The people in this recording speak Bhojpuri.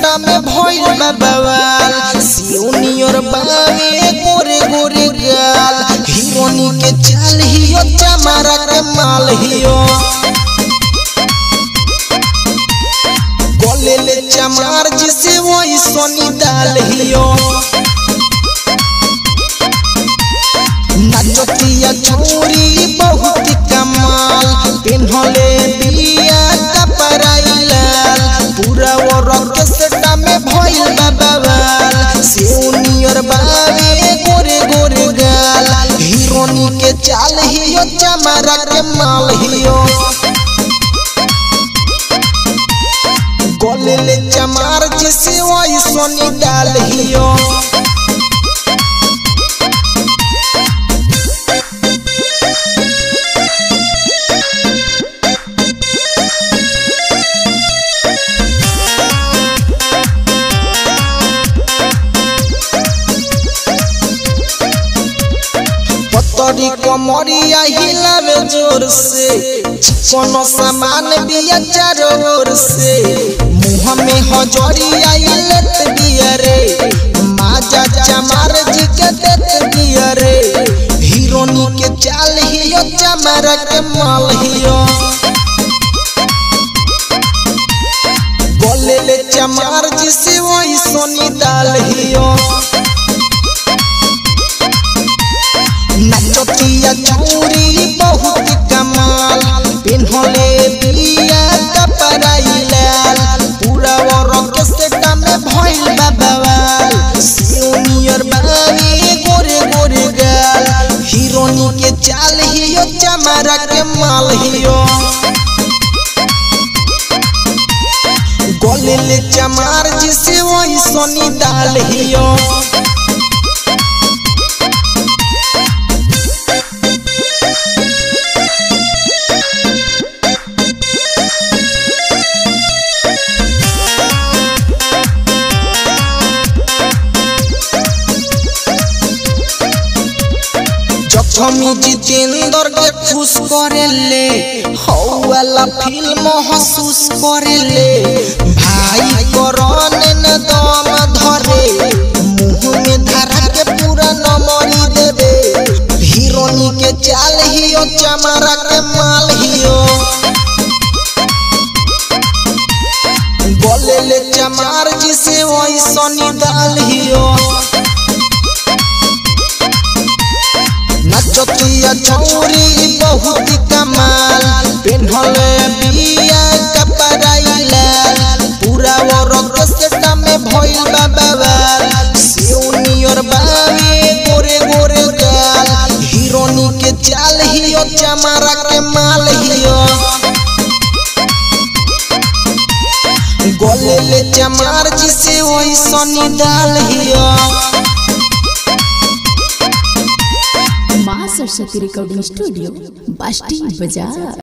सेटा में भइल बा बवाल सिउनियर बावे गोरे गोरे गाल हीरोनी के चाल हियो चमारा के माल हियो गले ले चमार जिसे वही सोनी दाल हियो नचतिया छोरी बहुत कमाल पिन्हले बिया कपड़ा लाल पूरा औरत के सेटा में भइल बा बवाल सिउनियर बावे गोरे गोरे गाल हीरोनी के चाल हियो चमारा के माल हियो गले ले चमार जिसे वही सोनी डाल हियो पतरी कमरिया हिलावे जोर से कोनो सामान बिया चारों ओर से मुंह में हजरिया इलत बिया रे माजा चमार जी के देत बिया रे हीरोनी के चाल हियो चमार के माल हियो बोले ले चमार जी से वही सोनी दाल हियो नचतिया चूरी बहुत कमाल पिन्हले बिया कपड़ा लाल पूरा औरत के सेटा में भइल बा बवाल सिउनियर बावी गोरे गोरे गाल हीरोनी के चाल हियो चमारा के माल हियो गले ले चमार जिसे वही सोनी दाल हियो जखमी जितेंद्र के खुश करेले हौ वाला फिल्म महसूस करेले भाई करण न दम धरे मुंह में धरा के पूरा नमरी देवे हीरोनी के चाल हियो चमारा के माल हियो बोले ले चमार जिसे वही सोनी दाल हियो नचतिया चौरी बहुत कमाल पिन्हले बिया कपड़ा लाल पूरा औरत के सेटा में भइल बा बवाल सिउनियर बावे गोरे गोरे गाल हीरोनी के चाल हियो चमारा के माल हियो गले ले चमार जिसे वही सोनी दाल हियो माँ सरस्वती रिकॉर्डिंग स्टूडियो बास्टी बाजार